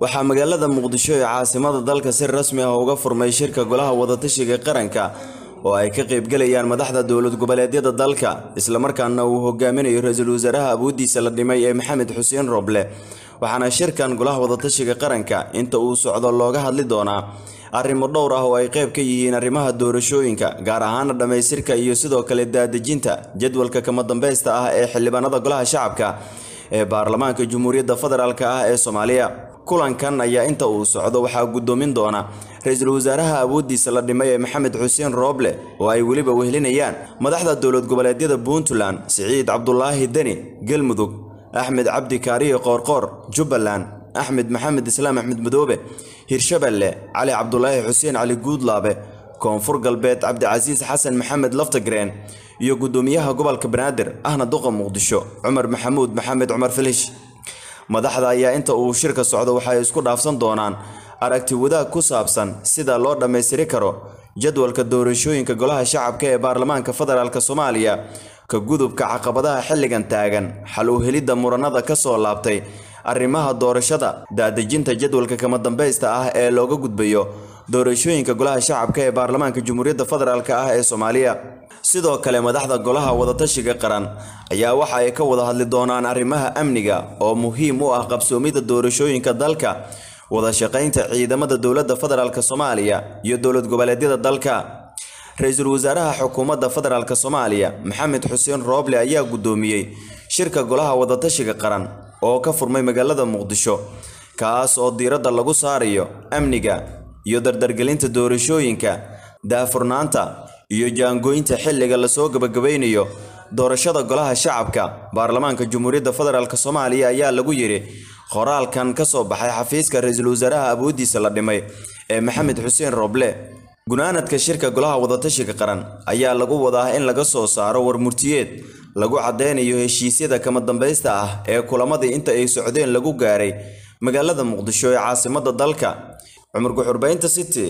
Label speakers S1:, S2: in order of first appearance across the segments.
S1: waxaa magaalada muqdisho ee caasimada dalka si rasmi ah uga furmay shirka golaha wadatashiga qaranka oo ay ka qaybgelayaan madaxda dowlad goboleedyada dalka islamarkaana uu hogaaminayo ra-iisul wasaaraha awoodiisa la dhimay ee maxamed xuseen roble waxaana shirkan golaha wadatashiga qaranka inta uu socdo looga hadli doonaa arrimo dhowr ah oo ay qayb ka yihiin arrimaha doorashooyinka gaar ahaana dhammaystirka iyo sidoo kale daadejinta jadwalka kama dambaysta ah ee xildhibaanada golaha shacabka ee baarlamaanka jamhuuriyadda federaalk ah ee soomaaliya kulankan ayaa inta uu socdo waxaa guddoomin doona ra-iisul wasaaraha awoodiisa la dhimay ee maxamed xuseen rooble oo ay weliba wehlinayaan madaxda dowlad goboleedyada puntland siciid cabdulaahi deni galmudug axmed cabdi kaariye qoorqoor jubbaland axmed maxamed islaam axmed madoobe hirshabelle cali cabdulaahi xuseen cali guudlaabe koonfur galbeed cabdicasiis xasan maxamed laftagreen iyo guddoomiyaha gobolka banaadir ahna duqa muqdisho cumar maxamuud maxamed cumar filish madaxda ayaa inta uu shirka socdo waxay isku dhaafsan doonaan aragti wadaag ku saabsan sida loo dhammaystiri karo jadwalka doorashooyinka golaha shacabka ee baarlamaanka federaalk soomaaliya ka gudubka caqabadaha xilligan taagan xal u helidda muranada ka soo laabtay arrimaha doorashada daadejinta jadwalka kama dambaysta ah ee looga gudbayo doorashooyinka golaha shacabka ee baarlamaanka jamhuuriyadda federaalk ah ee soomaaliya sidoo kale madaxda golaha wadatashiga qaran ayaa waxa ay ka wada hadli doonaan arrimaha amniga oo muhiim u ah qabsoomidda doorashooyinka dalka wada shaqaynta ciidamada dowladda federaalk soomaaliya iyo dowlad goboleedyada dalka ra-iisul wasaaraha xukuumadda federaalk soomaaliya maxamed xuseen rooble ayaa guddoomiyey shirka golaha wadatashiga qaran oo ka furmay magaalada muqdisho kaas oo diiradda lagu saarayo amniga iyo dardargelinta doorashooyinka daafurnaanta iyo jaangooynta xilliga lasoo gabagabaynayo doorashada golaha shacabka baarlamaanka jamhuuriyadda federaalk soomaaliya ayaa lagu yidhi qoraalkan ka soo baxay xafiiska ra-iisul wasaaraha awoodiisa la dhimay ee maxamed xuseen rooble gunaanadka shirka golaha wadatashiga qaran ayaa lagu wadaa in laga soo saaro warmurtiyeed lagu caddeynayo heshiisyada kama dambaysta ah ee kulamadii inta ay socdeen lagu gaaray magaalada muqdisho ee caasimadda dalka cumar guxurbaynta city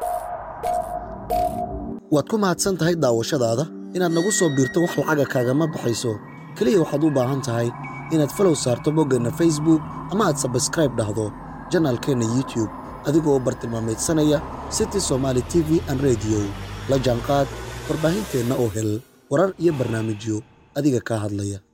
S2: waad ku mahadsan tahay daawashadaada inaad nagu soo biirto wax lacaga kaagama baxayso keliya waxaad u baahan tahay inaad falow saarto boggeenna facebook ama aad sabskraib dhahdo janaalkeenna youtube adigoo u bartilmaamaydsanaya city somaali t v an rediyo la jaanqaad warbaahinteenna oo hel warar iyo barnaamijyo adiga kaa hadlaya